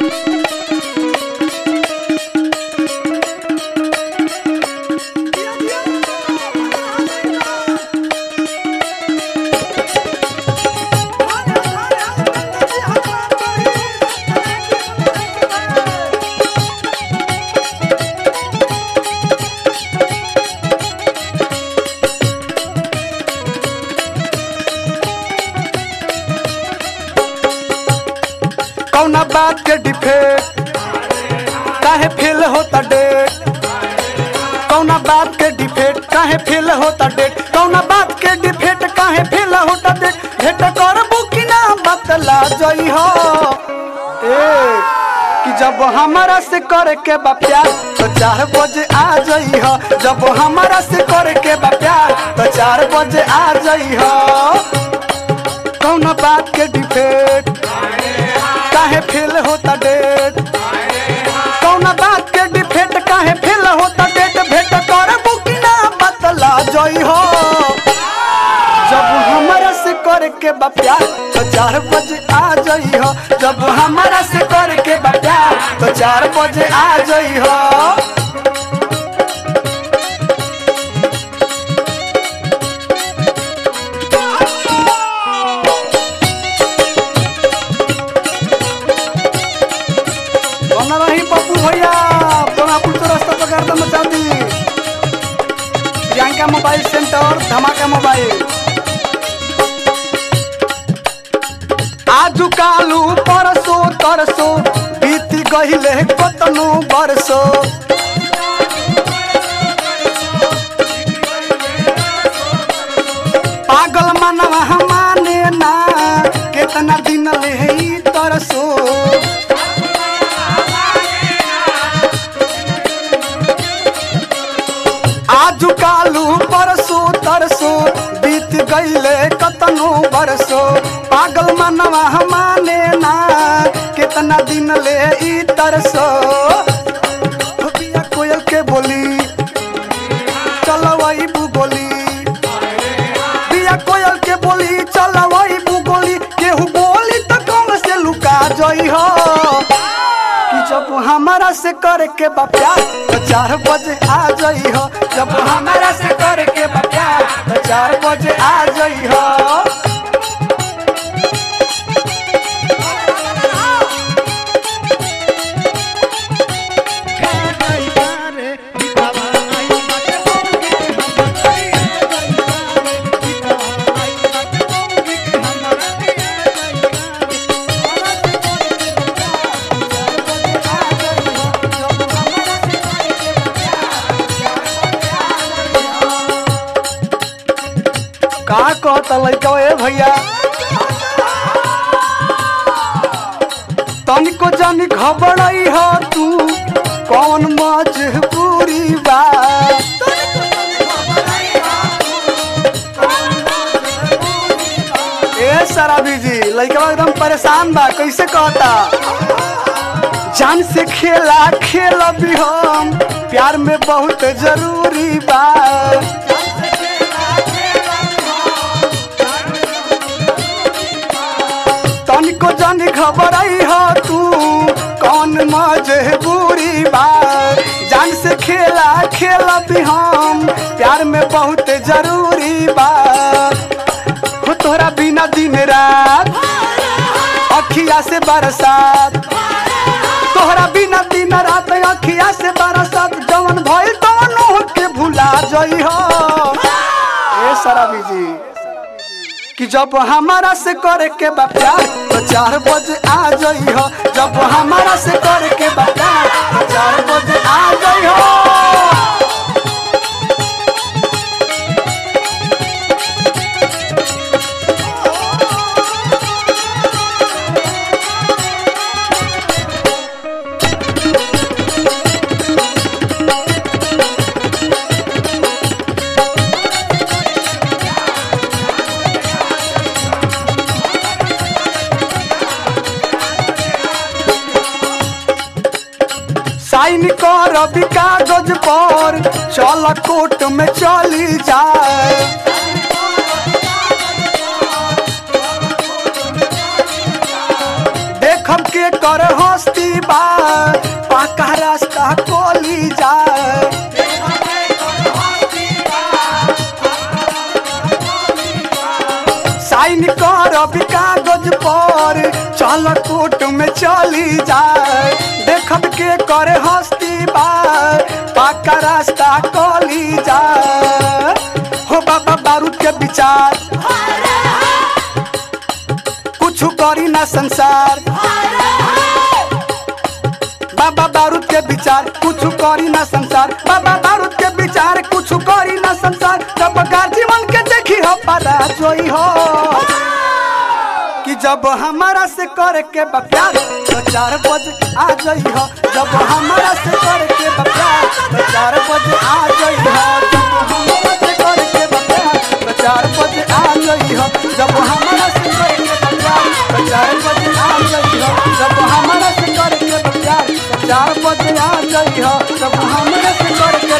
कौना बात के डिफेक्ट काहे फेल होता डेट कौना बात के डिफेक्ट काहे फेल होता डेट कौना बात के डिफेक्ट काहे फेल होता डेट भेट करबू कि ना बतला जई हो ए कि जब हमारा से करे के बा प्यार तो चार बजे आ जई हो जब हमारा से करे के बा प्यार तो चार बजे आ जई हो कौन बात के डिफेक्ट काहे फेल होता डेट कौन बात के डिफेक्ट काहे फेल होता डेट भेट करबू कि ना बतला जई हो जब हमारा से करे के बा प्यार तो चार बजे आ जई हो जब हमारा से करे के बा प्यार तो चार बजे आ जई हो बना रही पप्पू भैया सोनापुर तो रास्ता पकड़ दो मचा दी Priyanka mobile centre Dhamaka mobile आजू कालू परसो तरसो बीत गहिले कतनो बरसो पागल मनवा माने ना कितना दिन ले ई तरसो आजू कालू परसो तरसो बीत गईले कतनो बरसो पागल मनवा माने ना कितना दिन ले ई तरसो बिया कोयल के बोली चलवई बुगोली बिया कोयल के बोली चलवई बुगोली केहू बोली तो कौन से लुका जई हो कि जब हमारा से करे के बा प्यार तो चार बजे आ जई हो जब हमारा से करे के बा प्यार तो चार बजे आ जई हो का कहता लइका ए भैया तनिको जानी घबराई हो तू कौन मजबूरी बा ए सराबी जी लइका एकदम परेशान बा कैसे कहता जान से खेला खेल भी हम प्यार में बहुत जरूरी बा तनिको जानी घबराई हो तू कौन मजबूरी बा जान से खेला खेल भी हम प्यार में बहुत जरूरी बा हो तोहरा बिना दिन रात अखिया से बरसात तोहरा बिना दिन रात अखिया से बरसात जवन भइल तवन के भुला जई हो ए सराबी जी कि जब हमारा से करे के बा प्यार तो चार बजे आ जई हो जब हमारा से करे के बा प्यार तो चार बजे आ जई हो साइन कर अभी कागज पर चल कोर्ट में चली जाए देखब के कर हस्ती चली जाए देखब के करे हस्ती बाय पाका रास्ता कली जाए हो बाबा बारूद के विचार कुछ करी ना संसार बाबा बारूद के विचार कुछ करी ना संसार बाबा बारूद के विचार कुछ करी ना संसार जब का जीवन के देखी हो पता जोई हो कि जब हमारा से करे के बा प्यार तो चार बजे आ जाई हो जब हमारा से करे के बा प्यार तो चार बजे आ जाई हो जब हमारा से करे के बा प्यार तो चार बजे आ जाई हो जब हमारा से करे के बा प्यार तो चार बजे आ जाई हो जब हमारा से करे के बा प्यार तो चार बजे आ जाई हो जब हमारा से करे के